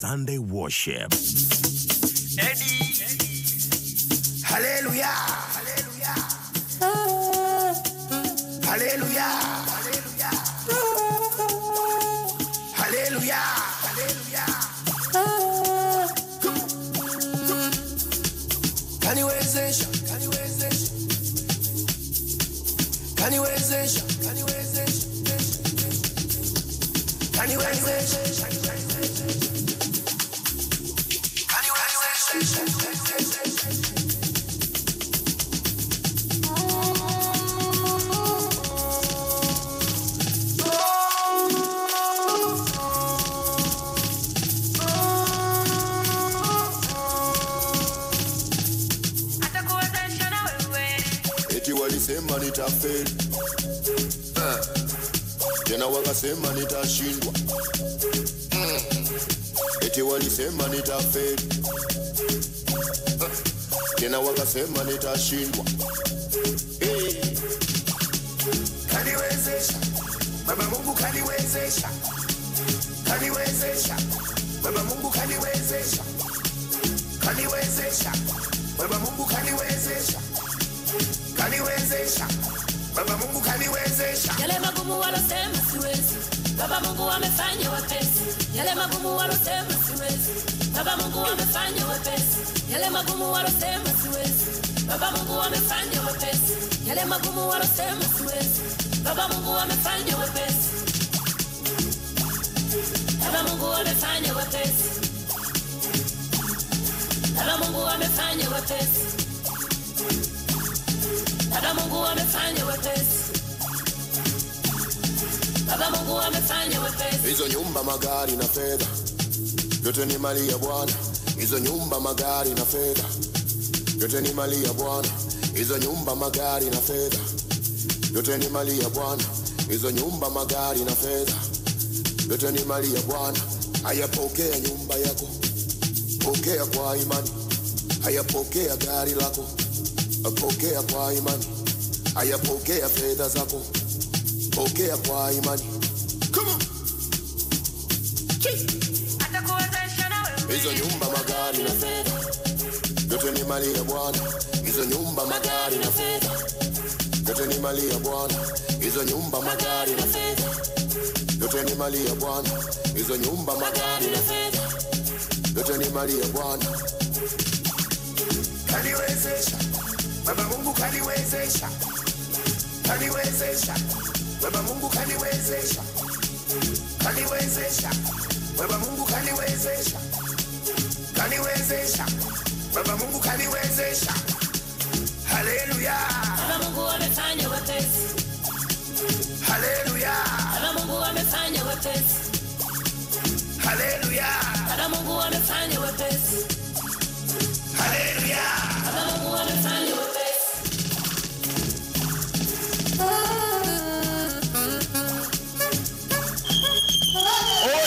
Sunday worship. Hallelujah. Hallelujah. Hallelujah. Hallelujah. Kaniwezesha, kaniwezesha. Kaniwezesha, kaniwezesha. Kaniwezesha. Kaniwezesha. atakuwezesha na wewe eti walisema nitafeli Ah. tena wakasema nitashindwa Mm. eti walisema nitafeli Ah. tena wakasema nitashindwa hey. kaniwezesha baba mungu kaniwezesha kaniwezesha baba mungu kaniwezesha kaniwezesha baba mungu kaniwezesha kaniwezesha baba mungu kaniwezesha yale magumu walosema siwezi baba mungu amefanya wepesi yale magumu walosema siwezi baba mungu amefanya wepesi yale magumu walosema siwezi baba mungu amefanya wepesi yale magumu walosema siwezi baba mungu amefanya wepesi baba mungu amefanya wepesi baba mungu amefanya wepesi baba mungu amefanya wepesi baba mungu amefanya wepesi hizo nyumba magari na fedha yote ni mali ya bwana hizo nyumba magari na fedha yote ni mali ya bwana hizo nyumba magari na fedha yote ni mali ya bwana hizo nyumba magari na fedha yote ni mali ya bwana hayapokea nyumba yako pokea kwa imani hayapokea gari lako pokea kwa imani hayapokea fedha zako pokea kwa imani Come on. atakuwezesha na wewe hizo nyumba magari na fedha yote ni mali ya bwana hizo nyumba magari na fedha yote ni mali ya bwana hizo nyumba magari na fedha yote ni mali ya bwana hizo nyumba magari na fedha yote ni mali ya bwana kaniwezesha baba mungu kaniwezesha kaniwezesha baba mungu kaniwezesha kaniwezesha baba mungu kaniwezesha kaniwezesha baba mungu kaniwezesha haleluya baba mungu amefanya wepesi haleluya baba mungu amefanya wepesi haleluya baba mungu amefanya wepesi haleluya baba mungu amefanya wepesi Oh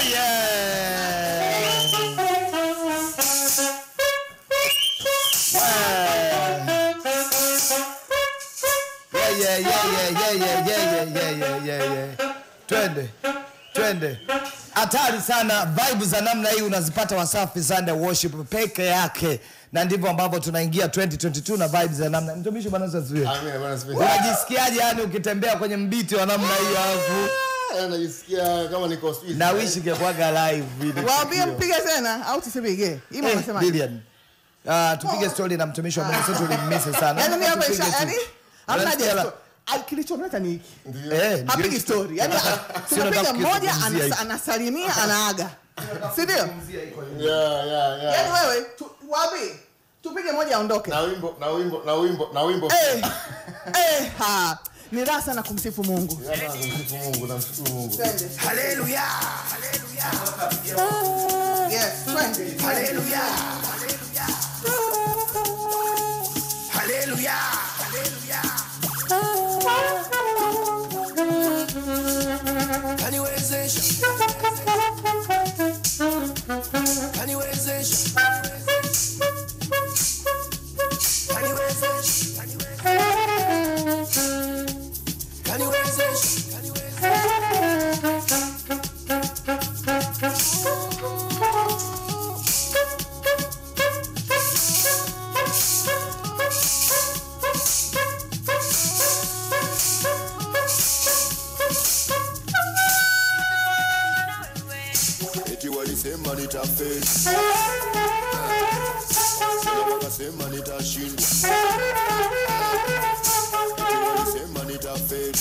yeah! Yeah, yeah, yeah, yeah, yeah, yeah, yeah, yeah, yeah, yeah, yeah. Twende, twende. Hatari sana vibe za namna hii unazipata Wasafi Sunday Worship peke yake, na ndivyo ambavyo tunaingia 2022 na vibe za namna. Mtumishi bwana asifiwe. Amina, Bwana asifiwe. Unajisikiaje yani ukitembea kwenye mbiti wa namna hii alafu Ah, najisikia kama niko sijui. na wishi ingekuwaga live video. waambie mpige tena au tusipige ima Eh, unasema Billion. Ah, tupige story na mtumishi wa Mungu sisi tulimmisi sana. yani mimi hapa Tupige isha tu. yani hamna Unasikia la- haja Ai, kilichomleta ni hiki Eh, ndio hapigi hicho. story yani Sio tunapiga nataka mmoja kukizungumzia anas- hiki. anasalimia anaaga si ndio Yeah, yeah, yeah. yani wewe tu- waambie tupige moja aondoke Na wimbo, na wimbo, na wimbo, na wimbo. eh eh ha ni raha sana kumsifu Mungu Yana, namsifu Mungu, namshukuru Mungu. twende haleluya haleluya yes twende haleluya haleluya haleluya kaniwezesha kaniwezesha kaniwezesha kaniwezesha wakasema nitafeli tena wakasema nitashinda Eti walisema nitafeli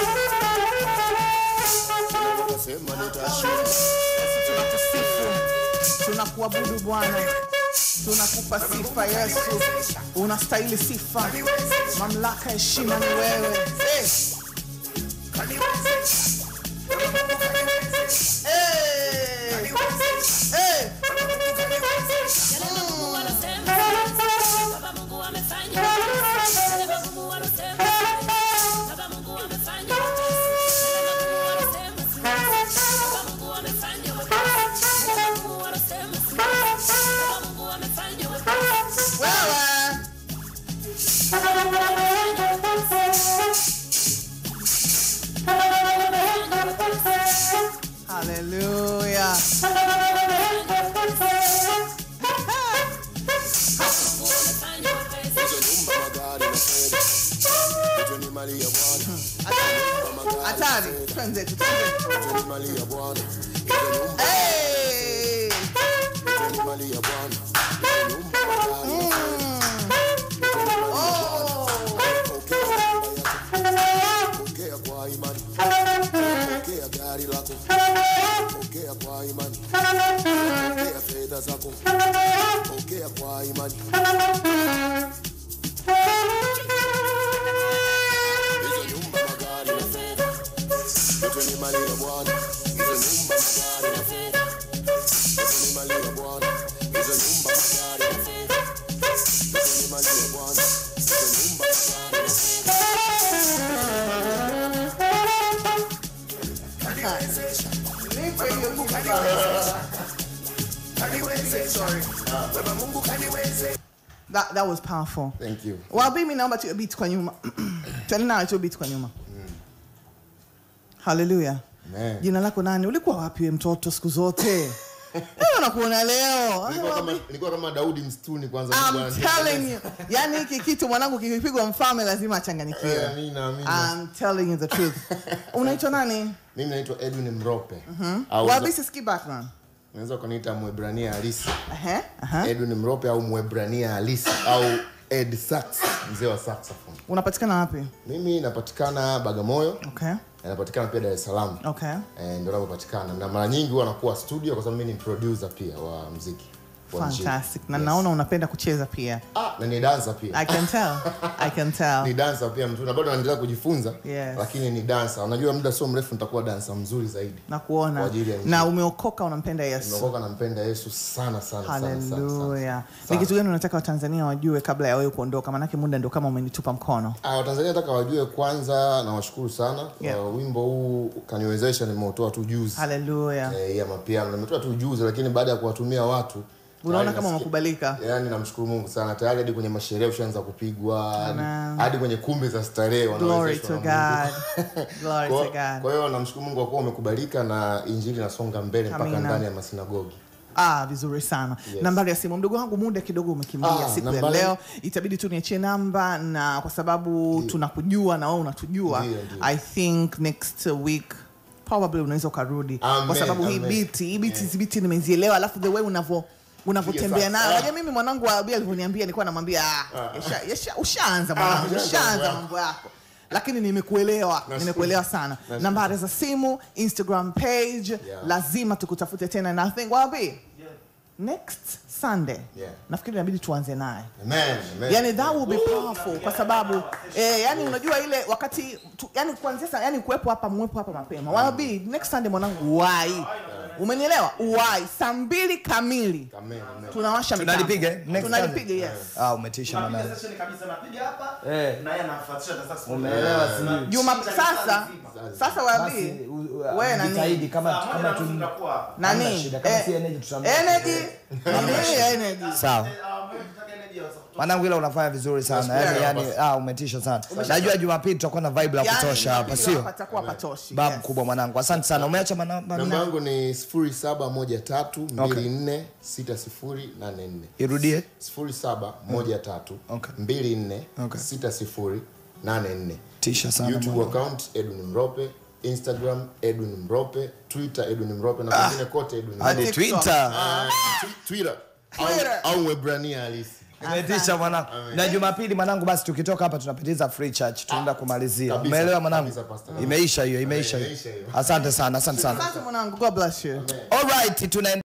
tena wakasema nitashinda tunakusifu tunakuabudu bwana tunakupa sifa yesu unastahili sifa mamlaka heshima ni wewe hey. Hey. Hey. Yale magumu walosema siwezi, Baba Mungu amefanya wepesi. Yale magumu walosema siwezi, Baba Mungu amefanya wepesi. Yale magumu walosema siwezi, Baba Mungu amefanya wepesi. Yale magumu walosema siwezi, Baba Mungu amefanya wepesi. wewe Baba Mungu amefanya wepesi. Baba Mungu amefanya wepesi. haleluya Mungu amefanya wepesi. hizo nyumba magari na fedha yote ni mali ya bwana Nyumba, magari na hatari fedha, twenzetu twenzetu yote ni mali ya bwana hizo nyumba Hey. yote ni mali ya bwana hizo nyumba magari na fedha Pokea kwa imani, pokea gari lako, pokea kwa imani, pokea fedha zako, pokea kwa imani. Hizo nyumba, magari na fedha, yote ni mali ya Bwana. Hizo nyumba, magari na fedha, yote ni mali ya Bwana. Hizo nyumba, magari na fedha, yote ni mali ya Bwana. Hizo nyumba, magari na fedha. Nipe hiyo kitu. That, that was powerful. Thank you. Wabi mi naomba tuwe beat kwa nyuma. Tena nawe tuwe beat kwa nyuma. Hallelujah. Amen. Jina lako nani? Ulikuwa wapi we mtoto siku zote? Leo nakuona leo. Nilikuwa kama, nilikuwa kama Daudi msituni kwanza. Mungu I'm ananitengeneza. telling you. Yaani hiki kitu mwanangu kikipigwa mfalme lazima Eh, achanganyikiwe. Amina, amina. I'm telling you the truth. Unaitwa nani? Mimi naitwa Edwin Mrope. Au Wabi siski background. unaweza kuniita Mwebrania halisi. Aha. Aha. Edwin Mrope au Mwebrania halisi au Ed Sax, mzee wa saxophone. Unapatikana wapi? Mimi napatikana Bagamoyo, Okay. napatikana pia Dar es Salaam. Okay. Eh, ndio napopatikana na mara nyingi huwa nakuwa studio kwa sababu mimi ni producer pia wa muziki wa nchini. Fantastic. Na Yes. naona unapenda kucheza pia. ah, na ni dancer pia I can tell. I can ni tell. dancer pia mtu na bado naendelea kujifunza Yes. lakini ni dancer unajua muda sio mrefu nitakuwa dancer mzuri zaidi Na Kwa kuona. ajili ya Na umeokoka unampenda Yesu. nimeokoka nampenda yesu sana sana sana, sana, sana, Haleluya. sana. Ni kitu gani unataka Watanzania wajue kabla ya wewe kuondoka? Maanake muda ndio kama umenitupa mkono. Ah, watanzania nataka wajue kwanza nawashukuru sana Yeah. Kwa wimbo huu kaniwezesha nimeutoa tu juzi Haleluya. eh, ya mapiano nimetoa tu juzi lakini baada ya kuwatumia watu Unaona tayari kama nasikia- umekubalika. yaani namshukuru mungu sana tayari hadi kwenye masherehe ushaanza kupigwa Amen. hadi kwenye kumbi za starehe Glory wanawezeshwa to na Mungu. God. Glory Kwa- to God. kwa hiyo namshukuru mungu kwa kuwa umekubalika na injili inasonga mbele mpaka Amina. ndani ya masinagogi Ah, vizuri sana. Yes. Nambari ya simu, mdogo wangu, muda kidogo umekimbia Ah, siku ya nambari- leo, itabidi tu niachie namba, na kwa sababu tunakujua na wewe unatujua, Ndio, ndio. I think next week probably unaweza ukarudi Amen, kwa sababu hii amen. biti hii biti hizi biti nimezielewa, alafu the way unavyo unavyotembea Yes, nayo. ah. Unajua mimi mwanangu wa Abia alivyoniambia, nilikuwa namwambia ah, yasha, yasha, ushaanza mwanangu, ushaanza ushaanza mambo mambo yako lakini nimekuelewa nimekuelewa sana Nashukuru. nambari za simu instagram page lazima tukutafute tena na I think wapi next sunday Yeah. nafikiri inabidi tuanze naye Amen, amen. yani that will be powerful kwa sababu eh, yani unajua ile wakati tu, yani kuanzia sa- yani kuwepo hapa mwepo hapa mapema wabi next sunday mwanangu uwai umenielewa uwai saa mbili kamili Amen, amen. tunawasha mitambo. Tunalipiga, eh? Next tunalipiga yes Ah, umetisha mwanangu. Eh. Umeelewa? Umeelewa sijui. juma sasa sasa wabi Basi, u- u- wewe nani jitahidi kama kama tu Hamna nani shida, kama Eh, si energy tutamweka. energy Nini energy Sawa. Mwanangu ila unafanya vizuri sana. Yaani yani ah umetisha sana. Najua Jumapili tutakuwa na vibe la Yani, kutosha hapa, sio? patakuwa patoshi Babu yes. kubwa mwanangu. Asante sana. Umeacha manamba namba nne? yangu ni 0713246084 Irudie. 0713 Okay. 24 Okay. 6084 Tisha sana. youtube mwanangu. account edwin mrope instagram edwin mrope twitter edwin mrope na kwingine kote edwin hadi Mrope. twitter Ah, twi- twitter au- Twitter. au mwebrania halisi imetisha mwanangu na jumapili mwanangu basi tukitoka hapa tunapitiza free church tunaenda kumalizia kabisa, umeelewa mwanangu kabisa, Pastor. imeisha hiyo imeisha hiyo Imeisha hiyo. asante sana asante sana asante mwanangu god bless you alright tuna